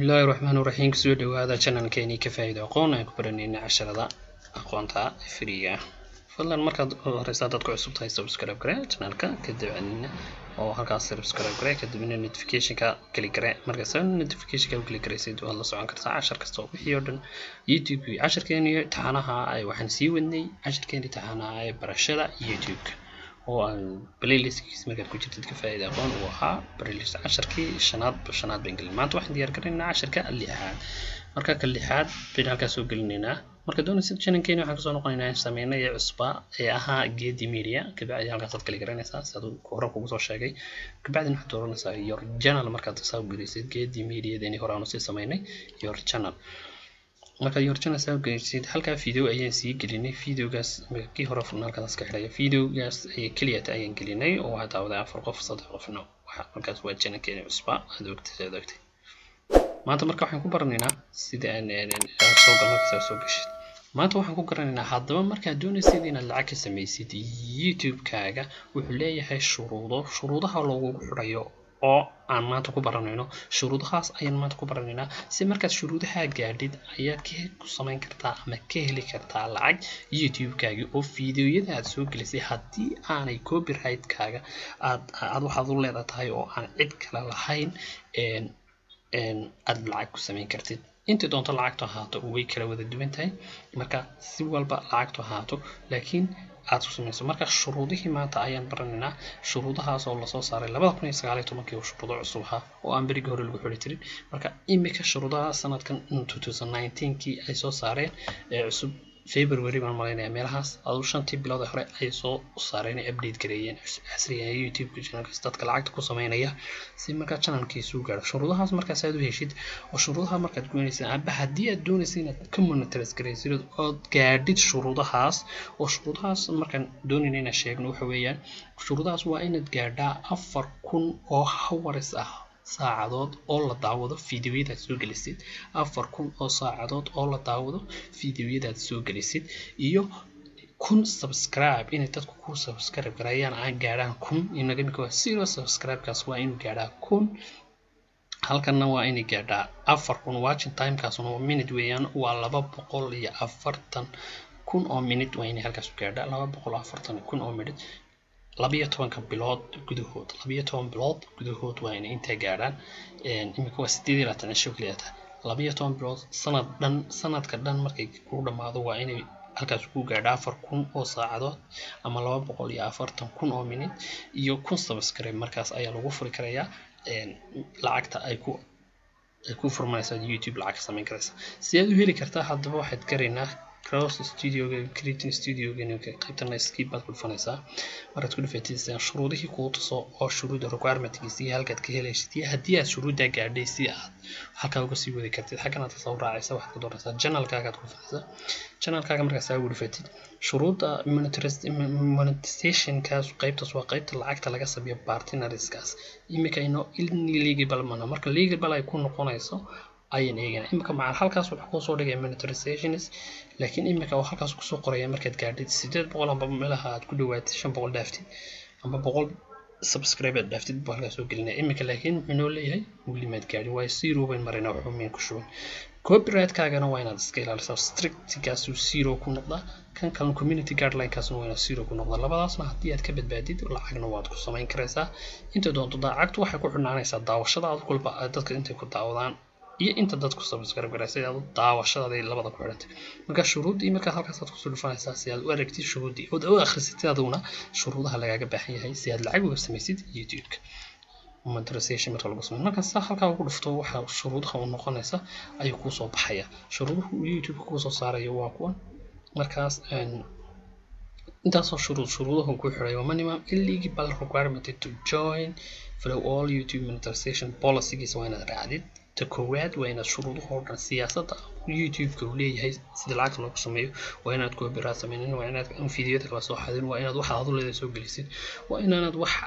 bismillaahi raxmaani raxiim kusoo dhawaada channelkeeni ka faa'iido aqoon aan ku baranayna casharada aqoonta friiga fadlan markaad horeysa dadku cusub tahay subscribe gare channelka kadibna oo halkaas subscribe gare kadibna notificationka kali gare markaas notificationka kali garaysid waad la socon kartaa cashar kasta oo wixii oo dhan youtube casharkeeni taxanaha ay waxaan sii wadnay casharkeeni taxanaha ee barashada youtube oo aan playlistkiis markaad ku jirtid ka faa'iida aqoon uu ahaa playlist casharkii shanaad shanaad baan gelin maanta waxaan diyaar garanaynaa casharka lixaad marka ka lixaad baynu halkaas soo gelinaynaa marka doonaysid channelkeeni waxaan kasoo noqonaynaa in sameynay ee cusba ee ahaa geedi media kabacdi halkaasaad kala garanaysaa si aad hore kugu soo sheegay kabacdina waxaad dooranaysaa your channel markaad saa u gelaysid geedi mediadeeni hore aanu sii sameynay your channel marka yorjana saa geysid halkaa video ayaan sii gelinay videogaas kii hore halkaas ka xidhaya videogaas keliyata ayaan gelinay oo waxaa daawaday afar qof saddex qofno halkaas waa janalkeeni cusba aad ogtay aad ogtay maanta marka waxaan ku baranaynaa sida aan soo galmarkasaa soo gashid maanta waxaan ku garanaynaa haddaba markaad doonaysid inaad lacag ka samaysid youtube-kaaga wuxuu leeyahay shuruudo shuruudaha loogugu xidhayo oo aan maanta ku baranayno shuruudahaas ayaan maanta ku baranaynaa si markaad shuruudaha gaadhid ayaad ku samayn kartaa ama ka heli kartaa lacag youtube-kaagi oo fiideoyada aad soo gelisay haddii aanay copyright-kaaga aad aad waxaad u leedahay oo aan cid kale lahayn aad lacag ku samayn kartid intii doonto lacagtu ahaato way kala wada duwan tahay marka si walba lacagtu ahaato laakiin aad ku samayso marka shuruudihii maanta ayaan baranaynaa shuruudahaas oo lasoo saaray labada kun iyo sagaal iyo tobankii oo shuruudo cusub ahaa oo aan berigii hore lagu xiri jirin marka imika shuruudaha sanadkan two thousand nineteenkii ay soo saareen ee cusub february baan malaynaya meelahaas adu shantii bilood ee hore ay soo saareen ay update gareeyeen casriga youtube channelkaas dadka lacagta ku sameynaya si markaa channelkiisu gaaro shuruudahaas markaas aad u heshid oo shuruudaha markaad goynaysid amba haddii aad doonaysid inaad ka monitors garaysid ood gaadhid shuruudahaas oo shuruudahaas markaan doonayna inaan sheegno waxa weeyaan shuruudahaas waa inaad gaadhaa afar kun oo hawaris ah saacadood oo la daawado fideoyadaad soo gelisid afar kun oo saacadood oo la daawado fideoyadaad soo gelisid iyo kun subscribe inay dadku ku subscribe garayaan aan gaadhaan kun inaga imika waa zero subscribe-kaas waa inuu gaadhaa kun halkanna waa inay gaadhaa afar kun watching timekaasuna waa minute weeyaan waa laba boqol iyo afartan kun oo minute waa inay halkaas gaadhaa laba boqol afartan kun oo minute labiyo tobanka bilood gudahood labiyo toban bilood gudahood waa inay intaa gaadhaan imika waa sideed iyo labaatan cisho keliyata labiyo toban bilood sanad dhan sanadka dhan markay ku dhammaado waa inay halkaas ku gaadha afar kun oo saacadood ama laba boqol iyo afartan kun oo minute iyo kun subscribe markaas ayaa lagu furi karayaa lacagta ay ku ay ku furmanaysaa youtube lacag ka samayn karaysa si aad u heli kartaa haddaba waxaad garaynaa cross studioga creating studioga qaybtana skip baad ku dhufanaysaa markaad ku dhufataysaa shuruudihii kuu tuso oo shuruuda requirementkiisa iyo halkaad ka helaysid iyo haddii aad shuruuddaa gaadhay si aad halkaa uga sii wadi kartid xaggan aad kasoo raacaysa waxaad ka doonaysaa channelkaagaad ku dhufanaysaa channelkaaga markaas aa ugu dhufatid shuruudda monetizationkaas qaybtaas waa qaybta lacagta laga sameeyo partnerskaas imika ino illegal mana marka legal ay ku noqonayso ayaan eegana imika macal halkaas wuxuu kusoo dhigaya monetarizations laakiin imika oo halkaas kusoo qoraya markaad gaadhid sideed boqol amba meelaha aad ku dhawaatid shan boqol dhaaftid amba boqol subscribe aad dhaaftid buu halkaas soo gelinaya imika laakiin muxuu noo leeyahay weli maad gaadhin waayo zero bayn marayna waxba mayn ku shuban copyright-kaagana waa inaad iska ilaalisaa strictgaasuu zero ku noqdaa kan kalena community guideline-kaasna waa inaad zero ku noqdaa labadaasna haddii aad ka badbaadid lacagna waad ku samayn karaysaa inta doonto daacagtu waxay ku xidhnaanaysaa daawashada aad kulba dadka intay ku daawadaan iyo inta dadku subscribe garaysay aad daawashadaday labada ku xidhantay marka shuruuddii markaa halkaasaad kusoo dhufanaysaa si aad u aragtid shuruuddii ood u akhrisatid aduguna shuruudaha lagaaga baahan yahay si aad lacag uga samaysid youtube-ka monetization marka lagu sameeyo marka saa halkaa ugu dhufto waxa shuruudaha u noqonaysa ayuu kuusoo baxaya shuruuduhu youtube kuusoo saarayo waa kuwan markaas intaasoo shuruud shuruudahu ku xidhay waa minimum illegal requirement to join follow all youtube monetization policygiisa waa inaad raacdid ta koowaad waa inaad shuruudahoo dhan siyaasadda youtube-ka uu leeyahay sida lacagta loogu sameeyo waa inaad copyright sameynin waa inaad fideoyada kala soo xadin waa inaad waxaad adu leedahay soo gelisid waa inaanad wax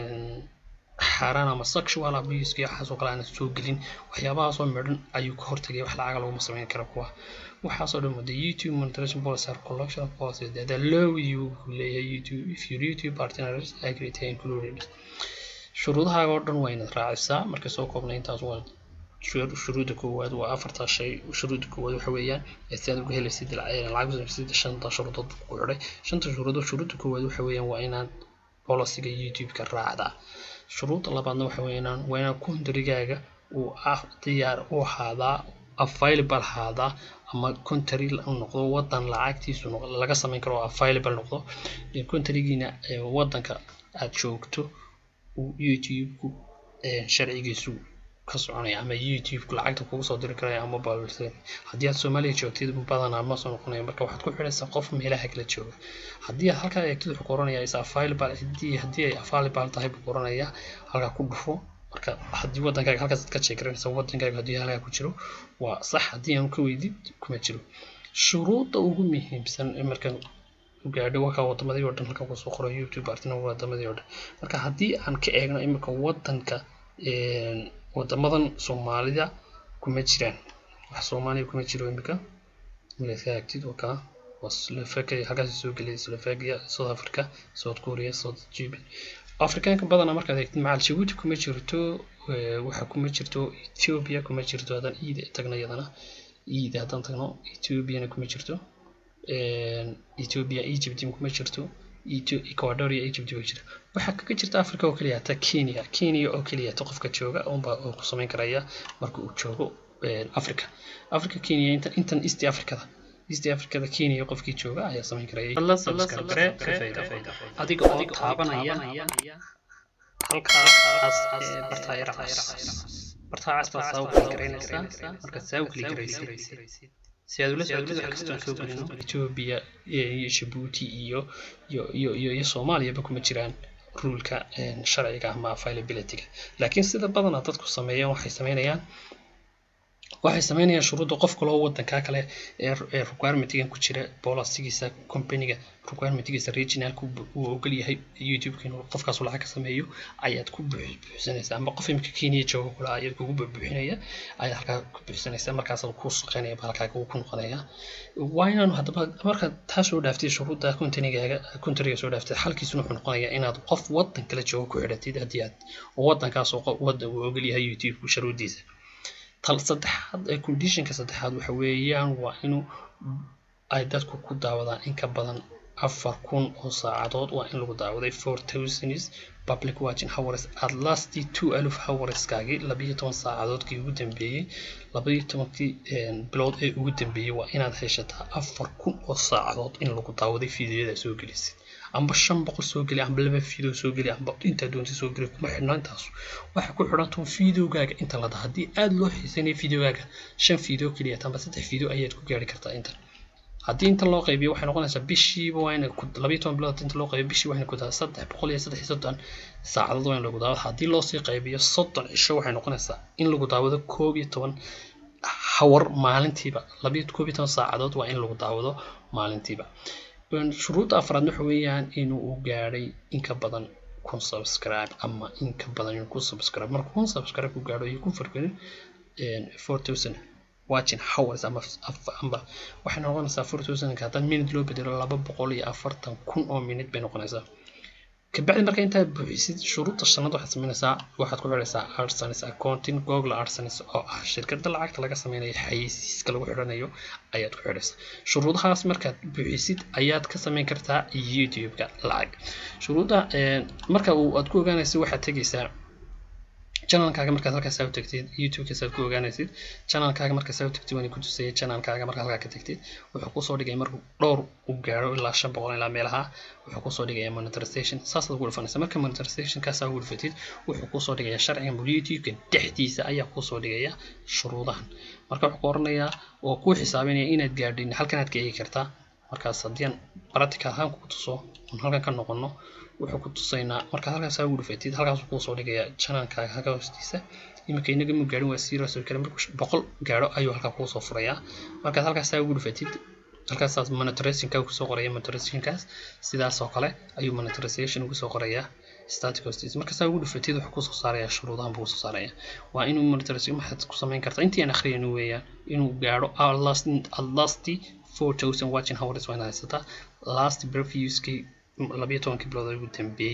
xaaraan ama sexual abuse iyo waxaasoo kale aanad soo gelin waxyaabahaasoo midhan ayuu ka hortagay wax lacaga laguma sameyn kara kuwa waxaasoo dhan wada youtube monetization policy or collection policy that allow you leeyahay youtube if your youtube partners agree to include shuruudahaaga oo dhan waa inaad raacisaa marka soo koobnay intaas waa shuruudda koowaad waa afartaa shay shuruudda koowaad waxa weeyaan si aad uga helaysid lacag sida shanta shuruudood ku xidhay shanta shuruudood shuruudda koowaad waxa weeyaan waa inaad bolosiga youtube-ka raacdaa shuruudda labaadna waxa weeyaan waa inaad kontarigaaga uu ah diyaar u ahaadaa available ahaadaa ama country noqdo wadan lacagtiisu laga samayn karo oo available noqdo countrygiina wadanka aad joogto youtube-ku sharcigiisu ka soconaya ama youtube lacagta kugu soo diri karaya ama balse haddii aad soomaaliya joogtid badanaa ma soo noqonayo marka waxaad ku xidhaysaa qof meelaha kala jooga haddii aad halkaa eegtid wuxuu qoranaya is available haddii haddii ay available tahay buu qoranaya halkaa ku dhufo marka haddii wadankaaga halkaas ka sheekaranaysa wadankaaga haddii halkaa ku jiro waa sax haddii aan ka weydid kuma jiro shuruudda ugu muhiimsan ee markaan gaadho wakaa wadamadii oo dhan halkaa kusoo qoro youtube artina wadamadii oo dhan marka haddii aan ka eegno imika wadanka wadamadan soomaalida kuma jiraan wax soomaaliya kuma jiro imika milaska agtid wakaa waa slovakia halkaas soo gelaya slovakia south africa south korea south jibi afrikaanka badanaa markaad eegtid macal jabuuti kuma jirto waxa kuma jirto ethiopia kuma jirto haddaan iida tagno iyadana iida haddaan tagno ethiopiana kuma jirto ethiopia egypt kuma jirto ecuador iyo egypt way jira waxaa kaga jirta africa oo keliya hata kenya kenya oo keliya hata qofka jooga unba uu ku samayn karaya marka uu joogo africa africa kenya intan intan east africada east africada kenya qofkii jooga ayaa samayn karaya adiga oo taabanaya halkaas bartaa yara cas bartaa cas baad saa u kali garaynaysaa markaad saa u kali garaysid si aad ula socotid wax kastoon soo gelino ethiopia iyo jabuuti iyo iyo iyo iyo iyo soomaaliyaba kuma jiraan ruulka sharciga ama availability-ga laakiin sida badanaa dadku sameeyaan waxay sameynayaan waxay sameynayaan shuruudda qof kaloo wadankaa kale ee requirementigan ku jira bolasigiisa companyga requirementigiisa regionalka uu ogol yahay youtube-ka inuu qofkaas lacag ka sameeyo ayaad ku buuxsanaysaa ama qof imika kenya jooga kula ayaad kugu buuxinaya ayaad halkaa ku buuxsanaysaa markaasaad ku shaqeynaya ba halkaa ku noqonaya waa inaanu haddaba markaad taa soo dhaaftid shuruudda countrygaaga countryga soo dhaaftid xalkiisuna wuxuu noqonayaa inaad qof wadan kale jooga ku xidhatid haddii aad wadankaas oo wadan uu ogol yahay youtube-ku shuruuddiisa tal saddexaad ee conditionka saddexaad waxa weeyaan waa inuu ay dadku ku daawadaan in ka badan afar kun oo saacadood waa in lagu daawaday four thousands public watching hours at last two aluf hourskaagii labayo toban saacadoodkii ugu dambeeyey labayo tobankii bilood ee ugu dambeeyey waa inaad heshataa afar kun oo saacadood in lagu daawaday fiidiyoda soo gelisid amba shan boqol soo geli amba laba video soo geli amba intaa doonta soo geli kuma xidhna intaasu waxay ku xidhantahu videogaaga inta lada haddii aada loo xiisanayo videogaaga shan video keliya amba saddex video ayaad ku gaari kartaa inta haddii inta loo qaybiyo waxay noqonaysaa bishiiba waa ina labayo toban bilood inta loo qaybiyo bishii waxayna ku daa saddex boqol iyo saddex iyo soddon saacadood waa in lagu daawado haddii loosii qaybiyo soddon cisho waxay noqonaysaa in lagu daawado koob iyo toban hawar maalintiiba labayo koob iyo toban saacadood waa in lagu daawado maalintiiba shuruudda afraad waxa weeyaan inuu u gaadhay in ka badan kun subscribe ama in ka badan inuu ku subscribe marka kun subscribe ku gaadho iyo kun fargelin four thousand watching hours ama amba waxay noqonaysaa four thousand haddaan minute loo bedelo laba boqol iyo afartan kun oo minute bay noqonaysaa kabacdi marka intaad buuxisid shuruudda shanaad waxaad sameynaysaa waxaad ku xidhaysaa arsenis accounting google arsenis oo ah shirkadda lacagta laga sameynayo xayeysiiska lagu xidhanayo ayaad ku xidhaysaa shuruudahaas markaad buuxisid ayaad ka sameyn kartaa youtube-ka lacag shuruudda marka uu aad ku ogaanaysid waxaad tegaysaa channelkaaga markaad halkaas u tagtid youtube-kaas aad ku ogaanaysid channelkaaga markaas u tagtid waan ku tusaya channelkaaga markaad halkaa ka tagtid wuxuu kusoo dhigaya markuu dhowr u gaaro ilaa shan boqol ilaa meelaha wuxuu kusoo dhigaya monetization saasaad ugu dhufanaysa marka monetizationkaasa ugu dhufatid wuxuu kusoo dhigaya sharcigan bul youtube-ka dhexdiisa ayaa kusoo dhigaya shuruudahan marka wuxuu ku oranayaa oo kuu xisaabinaya inaad gaadhin halkanaad ka eegi kartaa markaas haddii aan practical ahaan kugu tuso oon halkan ka noqono wuxuu ku tusaynaa markaad halkaas ugu dhufatid halkaasuu kuu soo dhigaya channelkaaga halka hoostiisa iminka inaga mu gaarin waa zero soo kale markuu boqol gaadho ayuu halkaa kuu soo furayaa markaad halkaas ugu dhufatid halkaasaas monetizationka kusoo qoraya monetizationkaas sidaas oo kale ayuu monetization ugu soo qorayaa static hostis marka saa ugu dhufatid wuxuu kusoo saaraya shuruudahan buu kusoo saaraya waa inuu monetization maxaad ku samayn kartaa intii aan akhriyayno weeyaan inuu gaadho last four thousand watching hours waa inaad haysataa last previouskii labayo tobankii bilood ugu dambeeyey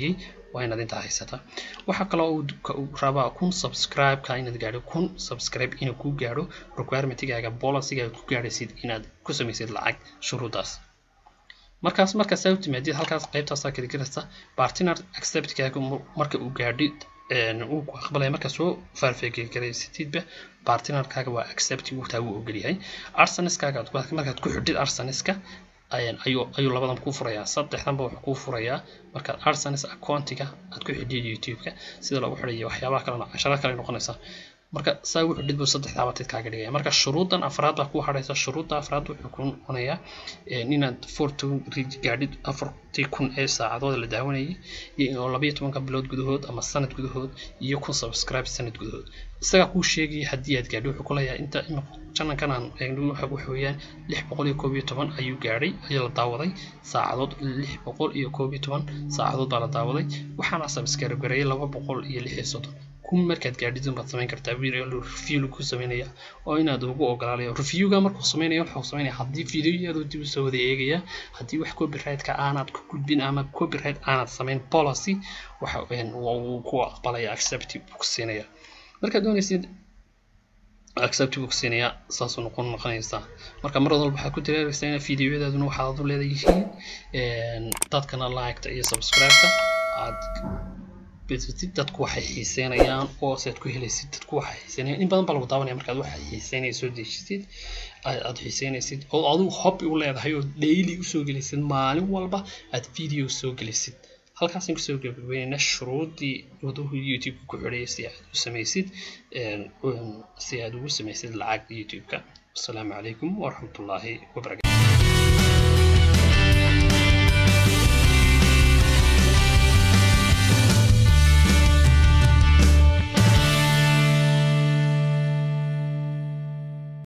waa inaad intaa haysataa waxaa kaloo uu rabaa kun subscribe-ka inaad gaadho kun subscribe inuu ku gaadho requirement-gaaga policy-gaaga ku gaadhaysid inaad ku samaysid lacag shuruudaas markaas markaas aa u timaadid halkaas qaybtaasaa kala gelaysa partner acceptkaaga marka uu gaadhid uu ku aqbalaya markaa soo faarfeegaraysatidba partnerkaaga waa accept taa wuu ogolyahay arseneskaaga markaad ku xidhid arseneska ayuu ayuu labadan kuu furayaa saddexdanba wuxuu kuu furayaa markaad arsenes accountiga aad ku xidhid youtube-ka sida loogu xidhayo waxyaabaha kalena cashara kale noqonaysa marka saa wuxuu dhidbu saddexdaa batid kaaga dhigaya marka shuruudan afraad baa ku hadhaysa shuruudda afraad wuxuu ku noqonayaa inaad forton gaadhid afartii kun ee saacadood la daawanayay iyo labayo tobanka bilood gudahood ama sanad gudahood iyo kun subscribe sanad gudahood isagaa kuu sheegaya haddii aad gaadhi wuxuu ku leeyahay inta janankan aan eegno waxa weeyaan lix boqol iyo koob iyo toban ayuu gaadhay ayaa la daawaday saacadood lix boqol iyo koob iyo toban saacadood baa la daawaday waxaana subscribe gareeyay laba boqol iyo lix iyo soddon kun markaad gaadhidun baad samayn kartaa video review lagu sameynaya oo inaad ugu ogolaalayo reviewga markuu sameynaya wuxuu sameynaya haddii videoyadu dib usoo wada eegaya haddii wax copyright-ka aanaad ku gudbin ama copyright aanaad samayn policy waxa uu ku aqbalaya accept buu ku siinaya markaad doonaysid accept buu ku siinaya saasuu noqon noqonaysaa marka mar walba waxaad ku dareeraysaa in videoyadaaduna waxaad u leedayihiin dadkana liketa iyo subscribe-ka aad dadku waxay xiiseynayaan oo sead ku helaysid dadku waxay xiiseynayaan in badan baa lagu daawanaya markaad waxay xiiseynaya soo dejisid aad xiiseynaysid oo adigu hobby u leedahay oo daily usoo gelisid maalin walba aad video soo gelisid halkaasaan kusoo gabagabeynayna shuruudii waduhu youtube ku xidhaya si aad u samaysid si aad ugu samaysid lacag youtube-ka asalaamu calaykum waraxmatullaahi wabarakatu